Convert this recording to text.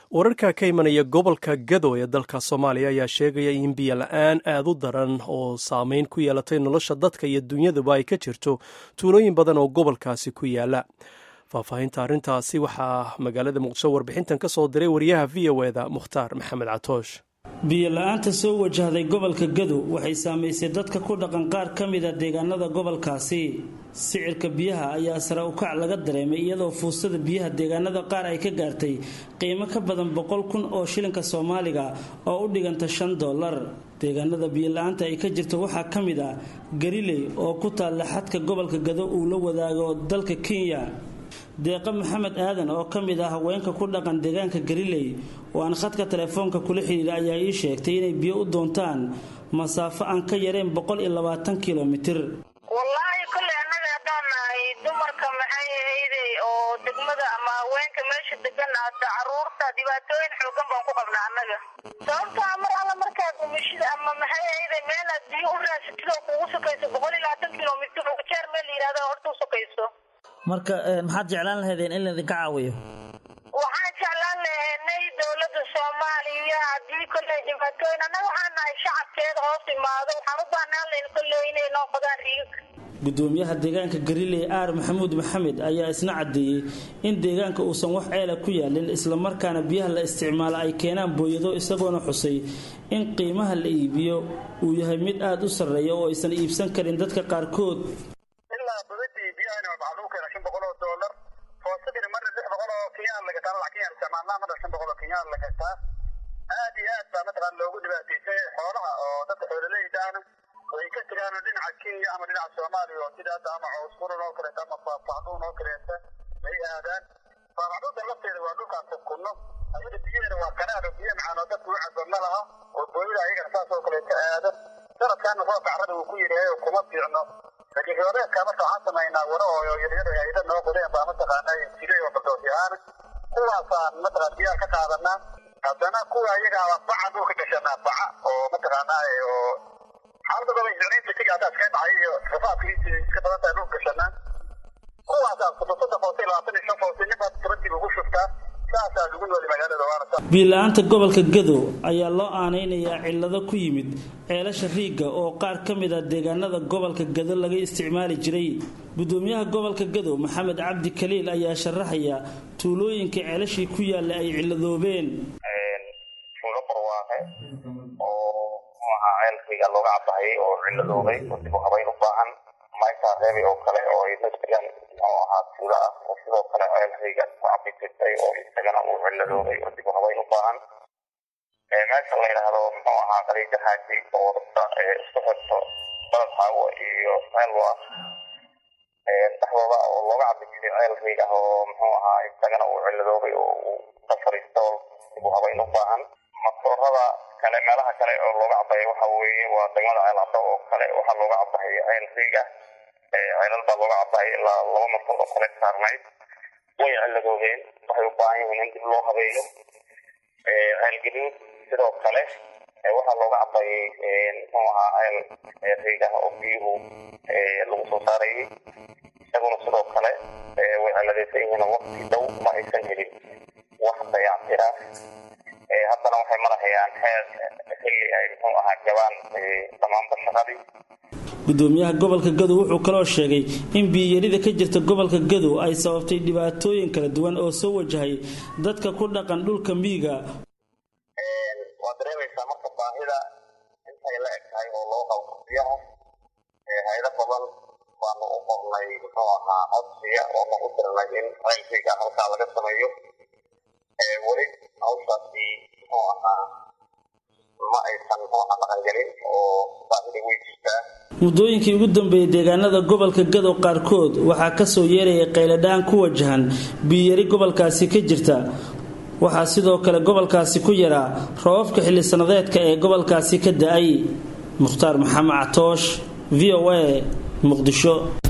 wararka ka imanaya gobolka gado ee dalka soomaaliya ayaa sheegaya in biyo la-aan aad u daran oo saameyn ku yeelatay nolosha dadka iyo dunyaduba ay ka jirto tuulooyin badan oo gobolkaasi ku yaala faahfaahinta arrintaasi waxaa magaalada muqdisho warbixintan ka soo diray wariyaha v o eda mukhtaar maxamed catoosh biyo la-aanta soo wajahday gobolka gado waxay saamaysay dadka ku dhaqan qaar ka mida deegaanada gobolkaasi sicirka biyaha ayaa sare ukac laga dareemay iyadoo fuustada biyaha deegaanada qaar ay ka gaartay qiimo ka badan boqol kun oo shilinka soomaaliga oo u dhiganta shan dollar deegaanada biyo la-aanta ay ka jirto waxaa ka mid ah gariley oo ku taalla xadka gobolka gado uu la wadaago dalka kenya deeqa maxamed aadan oo ka mid ah haweenka ku dhaqan deegaanka gariley oo aan khadka telefoonka kula xidhiira ayaa ii sheegtay inay biyo u doontaan masaafo aan ka yareen boqol iyo labaatan kilomitir wallaahi kolley annaga haddaan nahay dumarka maxay ahayday oo degmada ama haweenka meesha degan hadda caruurta dhibaatooyin xoogan baan ku qabnaa annaga sababtaa mar alla markaad umishida ama maxay ahayday meel aad biyo u raasatid oo kugu sukayso boqol iyo labaatan kilomitir oo jeer meel la yidhahda horta u sukayso marka maxaad jeclaan lahaydeen in laydinka caawiyo waxaan jeclaan lahaynay dowladda soomaaliya haddii kolley dhibaatooyin annaga waxaan nahay shacabkeeda hoos imaado waxaan u baahnaan lahayn kolley inay noo qodaan riigag gudoomiyaha deegaanka gariley aar maxamuud maxamed ayaa isna caddeeyey in deegaanka uusan wax ceela ku yaalin islamarkaana biyaha la isticmaalo ay keenaan booyado isagoona xusay in qiimaha la iibiyo uu yahay mid aada u sarreeya oo aysan iibsan karin dadka qaarkood aad iyo aad baa mataqaan loogu dhibaataysay xoolaha oo dadka xoololeydaana way ka tegaan dhinaca kenya ama dhinaca soomaaliya oo sida hadda ama cawsfuran oo kaleeta ama faafacduun oo kaleeta ay aadaan faafacduunta lafteeda waa dhulkaas kunno ayaga biyaheeda waa kanaado biyo macaan oo dadku u cabo ma laha oo booyada ayagana saas oo kaleeta aada sanadkaana roobka carrada uu ku yidhaahay oo kuma fiicno laakiin roobeedka marka waxaan samaynaa waro oo yaryar ayda noo qodeen baa mataqaana jiray oo baldooti ahaan kuwaasaan mataqaan biyaha ka qaadanaa haddana kuwa ayaga baca dhulka gashanaa baca oo mataqaanaa oo xaalada goba injiniinta tiga haddaa iska dhacay iyo rafaadkiisa iska badan tahay dhulka gashanaa kuwaasaa soddon footi labaatan iyo shan footi ninbaad tobantiiba ugu shuftaa saasaa lagu nooli magaalada waana biila-aanta gobolka gado ayaa loo aanaynayaa cillado ku yimid ceelasha riigga oo qaar ka mid a deegaanada gobolka gado laga isticmaali jiray gudoomiyaha gobolka gado maxamed cabdi kaliil ayaa sharaxaya tuulooyinka ceelashii ku yaalla ay cilladoobeen tuulo barwaaqe oo muxuahaa ceelkayga looga cabahayay oo cilladoobay oo dib u habayn u baahan maytaa reebay oo kale oo ay la jiraan muxuu ahaa tuulo ah oo sidoo kale ceelkayga ku cabi jirtay oo isagana uu cilladoobay oo dib u habayn u baahan meesha la yidhaahdo muxuu ahaa qaliijahaasi oo wadada isku xirto balad xaawo iyo ceelwa dhexdooda oo looga cabi jiray ceelkayga oo muxuu ahaa isagana uu cilladoobay oo uu ka fariisto dib u habayn u baahan masoorada kale meelaha kale oo looga cabaya waxa weeye waa degmada ceelcaddo oo kale waxaa looga cabahaya ceelkayga ceelal baa looga cabahaya ilaa laba markood oo kale saarnayd way cilladoobeen waxay u baahan yihiin in dib loo habeeyo ceelgaduud sidoo kale waxaa looga cabayay muxuu ahaa ceel riigah oo biyuhu lagu soo saarayay isaguna sidoo kale way cilladaysan yihiin oo waqti dhow ma aysan helin wax dayactira haddana waxay marahayaan xeer xilli ay muxuu ahaa jabaan dhammaanba shaqadii gudoomiyaha gobolka gado wuxuu kaloo sheegay in biyiyarida ka jirta gobolka gado ay sababtay dhibaatooyin kala duwan oo soo wajahay dadka ku dhaqan dhulka miyiga waa dareemaysaa marka baahida intay la eg tahay oo loo qabo biyaha haydo badan baanu u qornay muxuu ahaa codsiga oo nagu dirnay in ceelkayga halkaa laga sameeyo weli hawshaasi muxuu ahaa ma aysan muxuu ahaa dhaqangelin oo baahida way jirtaa muddooyinkii ugu dambeeyey deegaanada gobolka gado qaarkood waxaa kasoo yeerayay qayladhaan ku wajahan biyiyari gobolkaasi ka jirta waxaa sidoo kale gobolkaasi ku yaraa roobabka xilli sannadeedka ee gobolkaasi ka da-ay mukhtaar maxamed catoosh v o a muqdisho